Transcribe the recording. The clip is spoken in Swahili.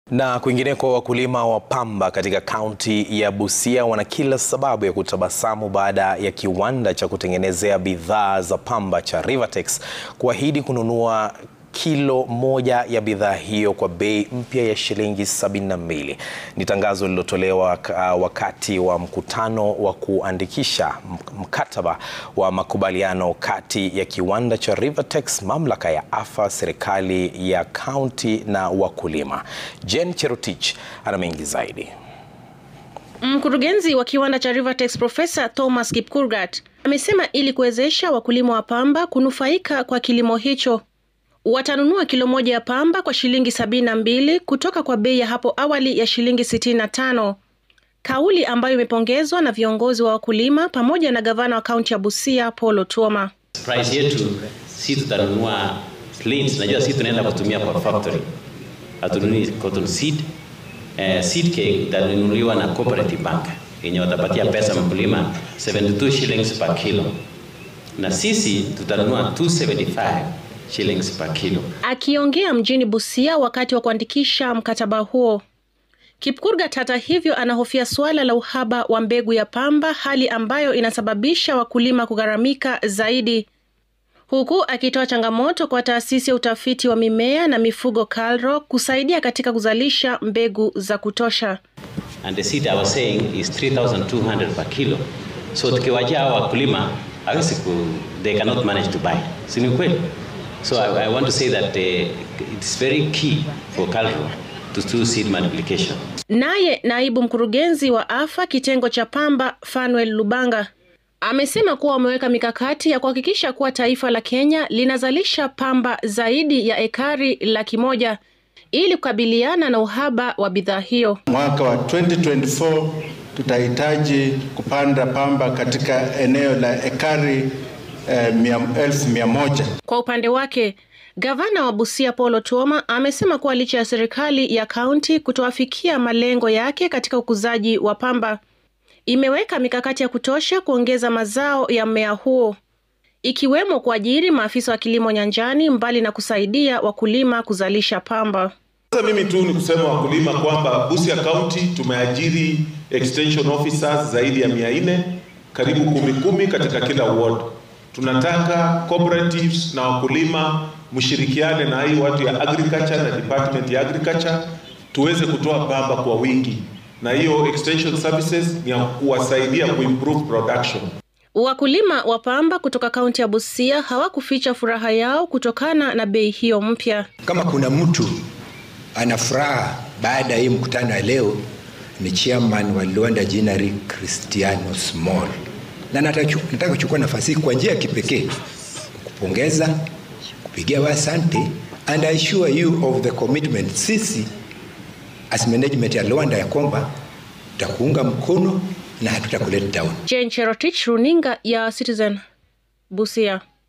Na kwingineko, wakulima wa pamba katika kaunti ya Busia wana kila sababu ya kutabasamu baada ya kiwanda cha kutengenezea bidhaa za pamba cha Rivatex kuahidi kununua kilo moja ya bidhaa hiyo kwa bei mpya ya shilingi 72. Ni tangazo lililotolewa uh, wakati wa mkutano wa kuandikisha mkataba wa makubaliano kati ya kiwanda cha Rivatex, mamlaka ya AFA, serikali ya kaunti na wakulima. Jen Cherotich ana mengi zaidi. Mkurugenzi wa kiwanda cha Rivatex Profesa Thomas Kipkurgat amesema ili kuwezesha wakulima wa pamba kunufaika kwa kilimo hicho watanunua kilo moja ya pamba kwa shilingi sabini na mbili kutoka kwa bei ya hapo awali ya shilingi sitini na tano, kauli ambayo imepongezwa na viongozi wa wakulima pamoja na gavana wa kaunti ya Busia Paul Otuoma. Price yetu si tutanunua plains, najua si tunaenda kutumia kwa factory, hatununui cotton seed. Eh, seed cake itanunuliwa na cooperative bank yenye watapatia pesa mkulima 72 shillings per kilo, na sisi tutanunua 275 shillings per kilo. Akiongea mjini Busia wakati wa kuandikisha mkataba huo, Kipkurgat hata hivyo anahofia suala la uhaba wa mbegu ya pamba, hali ambayo inasababisha wakulima kugharamika zaidi, huku akitoa changamoto kwa taasisi ya utafiti wa mimea na mifugo KALRO kusaidia katika kuzalisha mbegu za kutosha. And the seed I was saying is 3200 per kilo. So tukiwajia hao wakulima hawezi ku they cannot manage to buy. Si ni kweli? So I, I want to say that uh, it's very key for KALRO to do seed multiplication. Naye naibu mkurugenzi wa AFA kitengo cha pamba Fanuel Lubanga amesema kuwa wameweka mikakati ya kuhakikisha kuwa taifa la Kenya linazalisha pamba zaidi ya ekari laki moja ili kukabiliana na uhaba wa bidhaa hiyo. Mwaka wa 2024 tutahitaji kupanda pamba katika eneo la ekari eh, mia, elfu mia moja. Kwa upande wake gavana wa Busia Paul Otuoma amesema kuwa licha ya serikali ya kaunti kutoafikia malengo yake katika ukuzaji wa pamba, imeweka mikakati ya kutosha kuongeza mazao ya mmea huo, ikiwemo kuajiri maafisa wa kilimo nyanjani, mbali na kusaidia wakulima kuzalisha pamba. Sasa mimi tu ni kusema wakulima kwamba Busia County tumeajiri extension officers zaidi ya mia nne karibu kumi kumi katika kila ward. Tunataka cooperatives na wakulima mshirikiane na hii watu ya agriculture na department ya agriculture tuweze kutoa pamba kwa wingi, na hiyo extension services ni ya kuwasaidia kuimprove production. Wakulima wa pamba kutoka kaunti ya Busia hawakuficha furaha yao kutokana na bei hiyo mpya. Kama kuna mtu ana furaha baada ya hii mkutano ya leo ni chairman wa Luanda Ginnery Cristiano Small, na nataka kuchukua nafasi hii kwa njia ya kipekee kupongeza, kupigia wa asante and I assure you of the commitment. Sisi as management ya Luanda ya kwamba tutakuunga mkono na hatutakulet down. Jane Cherotich, runinga ya Citizen, Busia.